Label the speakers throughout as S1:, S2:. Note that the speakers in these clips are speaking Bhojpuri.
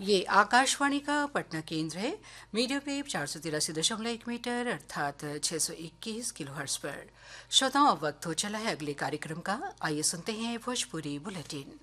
S1: ये आकाशवाणी का पटना केंद्र है मीडियम वेव चार सौ तिरासी दशमलव एक मीटर अर्थात छह सौ इक्कीस किलो हर्ट्ज पर श्रोताओं अब वक्त हो चला है अगले कार्यक्रम का आइए सुनते हैं भोजपुरी बुलेटिन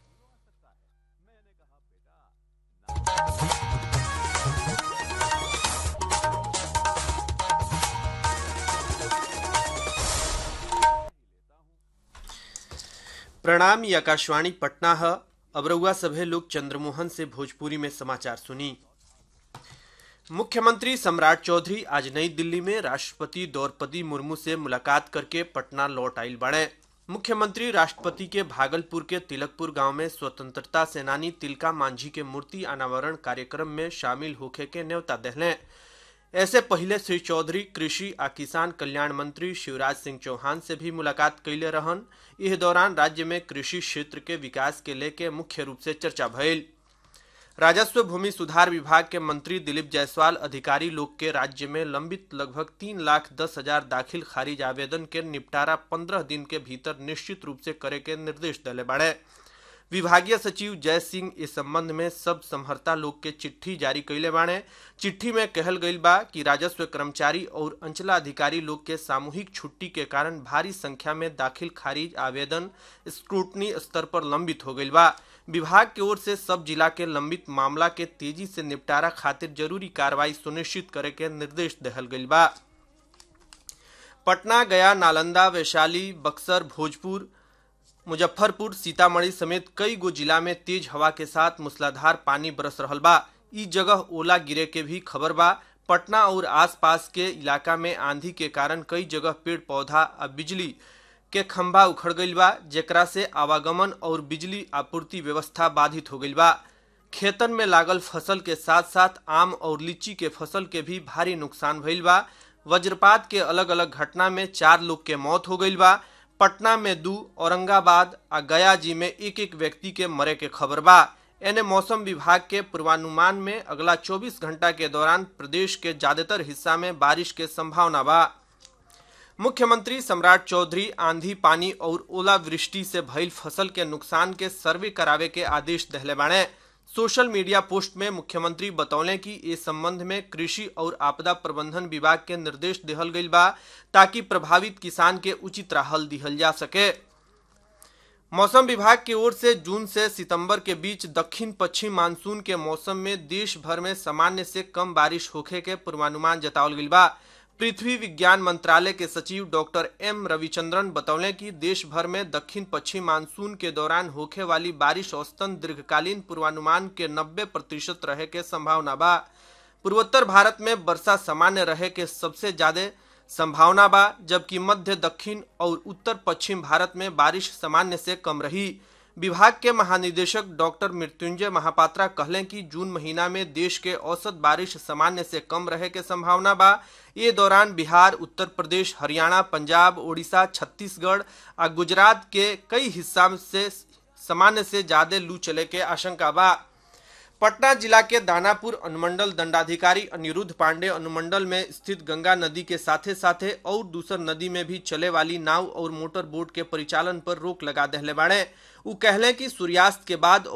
S2: प्रणाम ये आकाशवाणी पटना है अब रउआ सभे लोग चंद्रमोहन से भोजपुरी में समाचार सुनी मुख्यमंत्री सम्राट चौधरी आज नई दिल्ली में राष्ट्रपति द्रौपदी मुर्मू से मुलाकात करके पटना लौट आइल बड़े मुख्यमंत्री राष्ट्रपति के भागलपुर के तिलकपुर गांव में स्वतंत्रता सेनानी तिलका मांझी के मूर्ति अनावरण कार्यक्रम में शामिल होखे के न्योता दहले ऐसे पहले श्री चौधरी कृषि आ किसान कल्याण मंत्री शिवराज सिंह चौहान से भी मुलाकात कैले रहन इस दौरान राज्य में कृषि क्षेत्र के विकास के लेके मुख्य रूप से चर्चा भइल राजस्व भूमि सुधार विभाग के मंत्री दिलीप जायसवाल अधिकारी लोग के राज्य में लंबित लगभग तीन लाख दस हजार दाखिल खारिज आवेदन के निपटारा पंद्रह दिन के भीतर निश्चित रूप से करे के निर्देश दिले बाड़े विभागीय सचिव जय सिंह इस संबंध में सब समहर्ता लोग के चिट्ठी जारी कैले बाड़े चिट्ठी में कहल गईल बा कि राजस्व कर्मचारी और अंचलाधिकारी लोग के सामूहिक छुट्टी के कारण भारी संख्या में दाखिल खारिज आवेदन स्क्रूटनी स्तर पर लंबित हो गईल बा विभाग की ओर से सब जिला के लंबित मामला के तेजी से निपटारा खातिर जरूरी कार्रवाई सुनिश्चित करे के निर्देश दहल गईल बा पटना गया नालंदा वैशाली बक्सर भोजपुर मुजफ्फरपुर सीतामढ़ी समेत कई गो जिला में तेज हवा के साथ मूसलाधार पानी बरस रहल बा ई जगह ओला गिरे के भी खबर बा पटना और आसपास के इलाका में आंधी के कारण कई जगह पेड़ पौधा आ बिजली के खंभा उखड़ गईल बा जेकरा से आवागमन और बिजली आपूर्ति व्यवस्था बाधित हो गईल बा खेतन में लागल फसल के साथ साथ आम और लीची के फसल के भी भारी नुकसान भइल बा वज्रपात के अलग अलग घटना में चार लोग के मौत हो गईल बा पटना में दू औरंगाबाद आ गया जी में एक एक व्यक्ति के मरे के खबर बा एने मौसम विभाग के पूर्वानुमान में अगला 24 घंटा के दौरान प्रदेश के ज्यादातर हिस्सा में बारिश के संभावना बा मुख्यमंत्री सम्राट चौधरी आंधी पानी और ओलावृष्टि से भइल फसल के नुकसान के सर्वे करावे के आदेश दहले बाड़े सोशल मीडिया पोस्ट में मुख्यमंत्री बतौले कि इस संबंध में कृषि और आपदा प्रबंधन विभाग के निर्देश दिहल गईल बा ताकि प्रभावित किसान के उचित राहल दिहल जा सके मौसम विभाग की ओर से जून से सितंबर के बीच दक्षिण पश्चिम मानसून के मौसम में देश भर में सामान्य से कम बारिश होखे के पूर्वानुमान जतावल गईल बा पृथ्वी विज्ञान मंत्रालय के सचिव डॉक्टर एम रविचंद्रन बतौले कि देश भर में दक्षिण पश्चिम मानसून के दौरान होखे वाली बारिश औसतन दीर्घकालीन पूर्वानुमान के 90 प्रतिशत रहे के संभावना बा पूर्वोत्तर भारत में वर्षा सामान्य रहे के सबसे ज्यादा संभावना बा जबकि मध्य दक्षिण और उत्तर पश्चिम भारत में बारिश सामान्य से कम रही विभाग के महानिदेशक डॉक्टर मृत्युंजय महापात्रा कहले कि जून महीना में देश के औसत बारिश सामान्य से कम रहे के संभावना बा ये दौरान बिहार उत्तर प्रदेश हरियाणा पंजाब ओडिशा छत्तीसगढ़ आ गुजरात के कई हिस्सा से सामान्य से ज्यादा लू चले के आशंका बा पटना जिला के दानापुर अनुमंडल दंडाधिकारी अनिरुद्ध पांडे अनुमंडल में स्थित गंगा नदी के साथे साथे और दूसर नदी में भी चले वाली नाव और मोटर बोट के परिचालन पर रोक लगा दहले बाड़े उ कहले कि सूर्यास्त के बाद